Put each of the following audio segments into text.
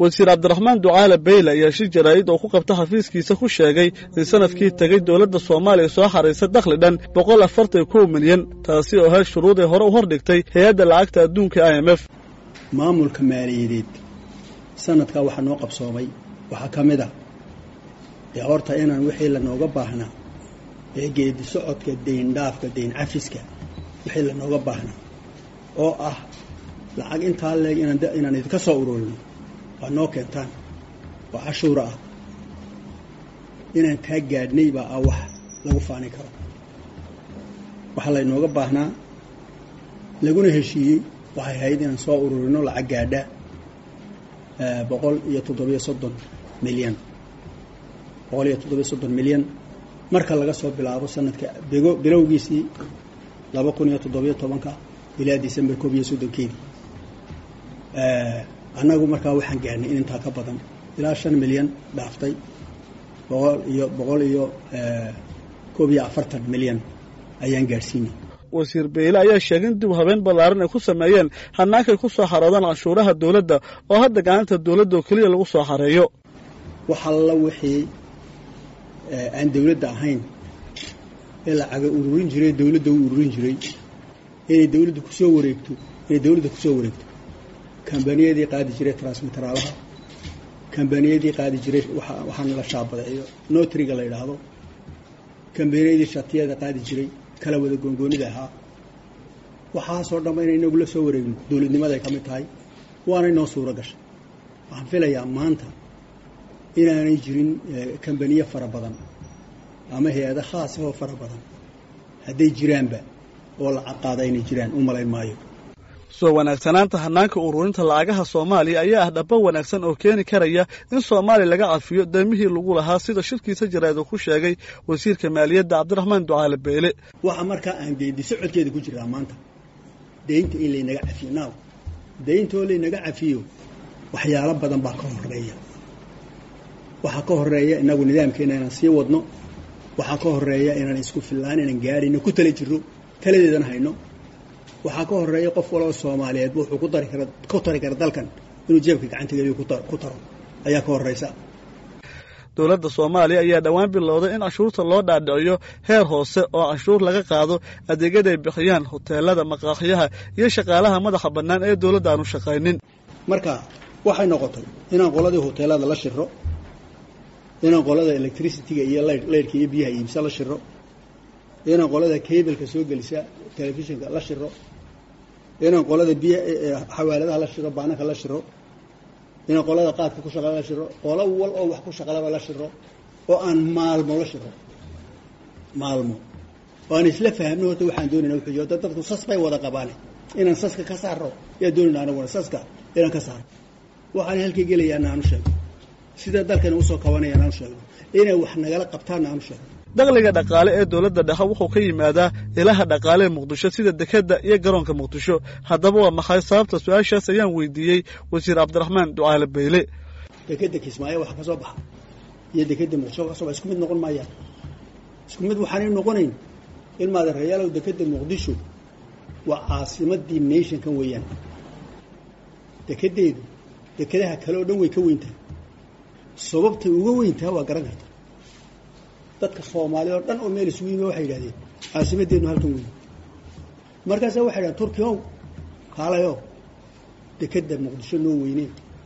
wasiir cabdiraxmaan ducaale beyle ayaa shir jaraa'id oo ku qabta xafiiskiisa ku sheegay in sanadkii tegey dowladda soomaaliya soo xaraysay dakhli dhan boqol afartan kow milyan taasi oo heer shuruuday hore u hordhigtay hay-adda lacagta adduunka i m f maamulka maaliyadeed sanadkaa waxaa noo qabsoomay waxaa ka mid ah dee horta inaan wixii lanooga baahnaa ee geedi socodka deyndhaafka deyn cafiska wixii lanooga baahnaa oo ah lacag intaa leeg inaan idinka soo ururino waa noo keentaan oo cashuura ah inaan kaa gaadhnay baa ah wax lagu faani karo waxaa laynooga baahnaa laguna heshiiyey waxay ahayd inaan soo ururino lacag gaadha boqol iyo toddobiyo soddon milyan boqol iyo toddobiyo soddon milyan marka laga soo bilaabo sanadka bego bilowgiisii laba kun iyo toddobiyo tobanka ilaa december koob iyo soddonkeedii annagu markaa waxaan gaarnay in intaa ka badan ilaa shan milyan dhaaftay boqol iyo boqol iyo koob iyo afartan milyan ayaan gaadhsiinay wasiir beyle ayaa sheegay in dib habeen ballaaran ay ku sameeyeen hannaankay ku soo xaroodaan canshuuraha dowladda oo hadda gacanta dowladda oo keliya lagu soo xareeyo wax alla wixii aan dowladda ahayn ee lacaga ururin jiray dowladda u ururin jiray inay dowladda kusoo wareegto inay dowladda kusoo wareegto kambaniyadii qaadi jiray transmiteraalaha kambaniyadii qaadi jiray waxaana la shaabadeeyo notriga la yidhaahdo kambaniyadii shatiyada qaadi jiray kala wada goongoonida ahaa waxaasoo dhanba inay inagu la soo wareegno dowladnimaday ka mid tahay waanay noo suuro gashay waxaan filayaa maanta inaanay jirin kambaniye fara badan ama hay-ado khaas ahoo fara badan hadday jiraanba oo lacag qaada inay jiraan u malayn maayo soo wanaagsanaanta hannaanka ururinta lacagaha soomaaliya ayaa ah dhaba wanaagsan oo keeni karaya in soomaaliya laga cafiyo deemihii lagu lahaa sida shirkiisa jaraa'id uu ku sheegay wasiirka maaliyadda cabdiraxmaan ducaale beyle waxa markaa aan geedi socodkeeda ku jiraa maanta deynta in laynaga cafiyo naaw deyntoo laynaga cafiyo waxyaalo badan baa ka horeeya waxaa ka horeeya inagu nidaamkeena inaan sii wadno waxaa ka horeeya inaan isku fillaan inaan gaadhayno ku tala jirro taladeedana hayno waxaa ka horeeya qof waloo soomaaliyeed wuxuu ku dari kara ku tari kara dalkan inuu jeebka gacanta geliyo ku taro ayaa ka horeysa dowladda soomaaliya ayaa dhowaan bilowday in canshuurta loo dhaadhiciyo heer hoose oo canshuur laga qaado adeegyaday bixiyaan hoteelada maqaaxyaha iyo shaqaalaha madaxa bannaan ee dowladda aanu shaqaynin marka waxay noqotay inaan qoladii hoteelada la shiro inaan qolada electricityga iyo leyrhka iyo biyaha iibsa la shiro inaan qolada cableka soo gelisa telefishinka la shiro inaan qolada biy xawaaladaha la shiro baananka la shiro inaan qolada qaadka ku shaqala la shiro qolo wal oo wax ku shaqalaba la shiro oo aan maalmo la shiro maalmo oo aan isla fahmno horta waxaan doonayna wuxuu da dadku sas bay wada qabaane inaan saska ka saaro yaa doonayna anaguna saska inaan ka saaro waxaan halkay gelayaana aanu sheego sida dalkana usoo kabanayaan aanu sheegno inay wax nagala qabtaanna aanu sheegno dakhliga dhaqaale ee dowladda dhexe wuxuu ka yimaadaa ilaha dhaqaale ee muqdisho sida dekedda iyo garoonka muqdisho haddaba waa maxay sababta su-aashaas ayaan weydiiyey wasiir cabdiraxmaan ducaale beyle dekedda kismaayo waxa ka soo baxa iyo dekedda muqdisho ka soo baxa isku mid noqon maayaan isku mid waxaanay noqonayn in maadereyaalow dekedda muqdisho waa caasimadii nationkan weeyaan dekedeedu dekedaha kale oo dhan way ka weyntahay sababtay uga weyntaha waa garan karta dadka soomaaliya oo dhan oo meel isugu yimi waxay yidhahdeen caasimadeennu halkan weyn markaasa waxay dhahdeen turki ow kaalayo dekedda muqdisho noo weyne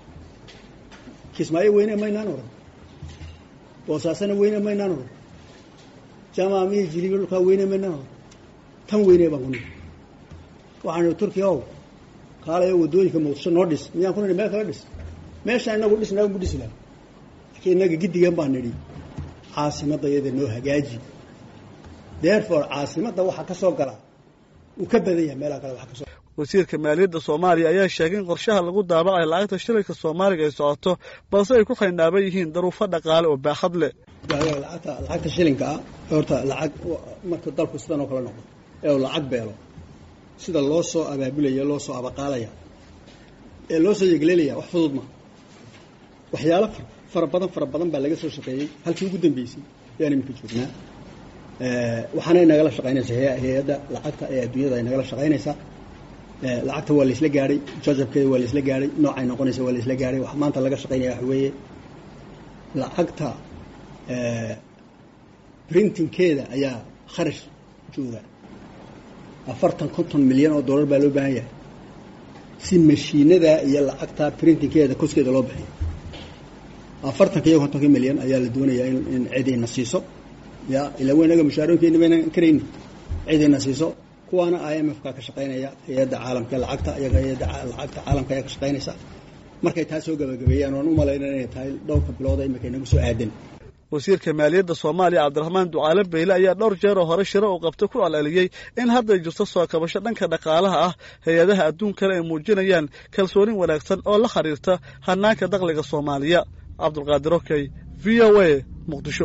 kismaayo weyne maynaan oran boosaasana weyne maynaan oran jamaamiyo jilibi dhulkaa weyne maynaan oran tan weyne baan ku nihi waxaan ihi turki ow kaalayo waddooyinka muqdisho noo dhis miyaan ku nihi meel kala dhis meeshaan inagu dhis inagu dhisi laha laakiin innaga giddigan baan nidhi caasimadda iyada noo hagaaji therefore caasimadda waxaa ka soo galaa uu ka badan yahay meelaha kale waxa kasoo wasiirka maaliyadda soomaaliya ayaa sheegay in qorshaha lagu daabacayo lacagta shilinka soomaaliga ay socoto balse ay ku xaynaaban yihiin daruufo dhaqaale oo baaxad leh lacagta lacagta shilinka ah horta lacag marka dalku sidan oo kale noqdo ee uu lacag beelo sida loo soo abaabulaya loo soo abaqaalaya ee loo soo yegleelaya wax fudud ma waxyaalo fara badan fara badan baa laga soo shaqeeyey halkii ugu dambeysay ayaan iminka joognaa waxaanay nagala shaqaynaysaa hay-adda lacagta ee adduunyada ay nagala shaqaynaysaa lacagta waa laisla gaadhay jajabkeeda waa laisla gaadhay noocay noqonaysa waa laisla gaadhay wax maanta laga shaqaynaya waxa weeye lacagta printingkeeda ayaa kharash jooga afartan konton milyan oo dollar baa loo baahan yahay si mashiinada iyo lacagta printingkeeda koskeeda loo bixiyo afartanka iyo kontonka milyan ayaa la doonayaa in cidayna siiso ya ilaa weynaga mushaarooyinkeena baynan karayni cidayna siiso kuwaana i m f ka ka shaqaynaya hay-adda caalamka lacagta iyaga hay-adda lacagta caalamka ayaa ka shaqaynaysa markay taa soo gabagabeeyaan waan u malayna inay tahay dhowrka bilooda imika inagu soo aadan wasiirka maaliyadda soomaaliya cabdiraxmaan ducaale beyle ayaa dhowr jeer oo hore shiro uu qabtay ku celceliyey in hadday jirto soo kabasho dhanka dhaqaalaha ah hay-adaha adduunkana ay muujinayaan kalsoonin wanaagsan oo la xiriirta hanaanka dakhliga soomaaliya cabdulqaadir okey v o a muqdisho